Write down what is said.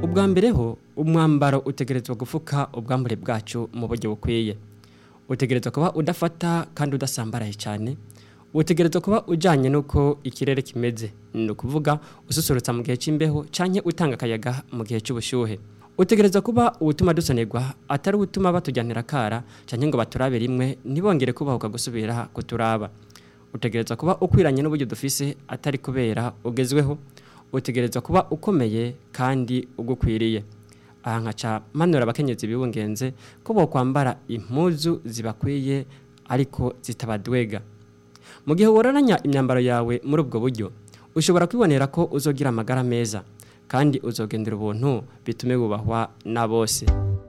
ubwa mbere ho umwambaro utegerezwa gufuka ubwambure bwacu mu buryo bukwiye utegerezwa kuba udafata kandi udasambaraye cyane utegerezwa kuba ujyanye n'uko ikirere kimeze ni ukuvuga ususurutsa mu gihe cy'imbeho cyangwa utanga akayaga mu gihe cy'ubushyuhe utegerezwa kuba ubutuma dusonerwa atari ubutuma batujyanira akara cyangwa ngo baturabe rimwe ntibongere kubahuka gusubira kuturaba utegerezwa kuba ukwiranye n'uburyo dufise atari kubera ugezweho utegerezwa kuba ukomeye kandi ugukwiriye aha nkaca manura abakenyezi bibungenze ko bokwambara impuzu zibakwiye ariko zitabadwega mu gihe wororanya imyambaro yawe muri ubwo buryo ushobora kwibonera ko uzogira amagara meza kandi uzogendera ubuntu bitume wubahwa na bose